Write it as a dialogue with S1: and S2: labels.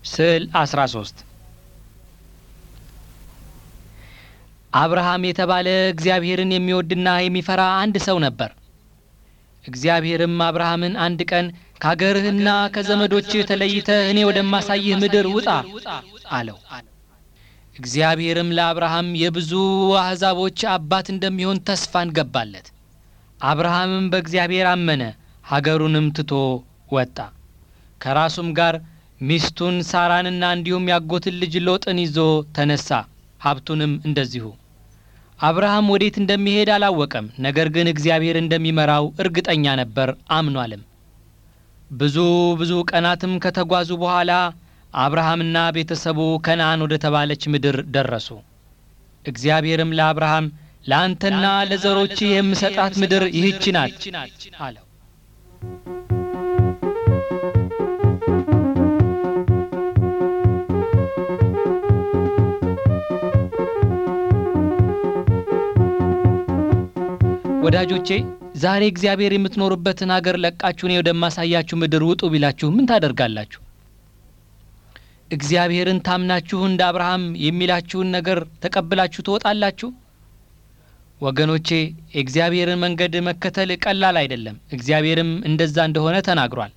S1: ስዕል 13 አብርሃም የተባለ እግዚአብሔርን የሚወድና የሚፈራ አንድ ሰው ነበር። እግዚአብሔርም አብርሃምን አንድ ቀን ከአገርህና ከዘመዶችህ ተለይተህ እኔ ወደማሳይህ ምድር ውጣ አለው። እግዚአብሔርም ለአብርሃም የብዙ አሕዛቦች አባት እንደሚሆን ተስፋን ገባለት። አብርሃምም በእግዚአብሔር አመነ፣ ሀገሩንም ትቶ ወጣ። ከራሱም ጋር ሚስቱን ሳራንና እንዲሁም ያጎትን ልጅ ሎጥን ይዞ ተነሳ። ሀብቱንም እንደዚሁ። አብርሃም ወዴት እንደሚሄድ አላወቀም። ነገር ግን እግዚአብሔር እንደሚመራው እርግጠኛ ነበር፣ አምኗልም። ብዙ ብዙ ቀናትም ከተጓዙ በኋላ አብርሃምና ቤተሰቡ ከነአን ወደ ተባለች ምድር ደረሱ። እግዚአብሔርም ለአብርሃም ለአንተና ለዘሮችህ የምሰጣት ምድር ይህች ናት አለው። ወዳጆቼ ዛሬ እግዚአብሔር የምትኖሩበትን አገር ለቃችሁ እኔ ወደማሳያችሁ ምድር ውጡ ቢላችሁ ምን ታደርጋላችሁ? እግዚአብሔርን ታምናችሁ እንደ አብርሃም የሚላችሁን ነገር ተቀብላችሁ ትወጣላችሁ? ወገኖቼ የእግዚአብሔርን መንገድ መከተል ቀላል አይደለም። እግዚአብሔርም እንደዛ እንደሆነ ተናግሯል።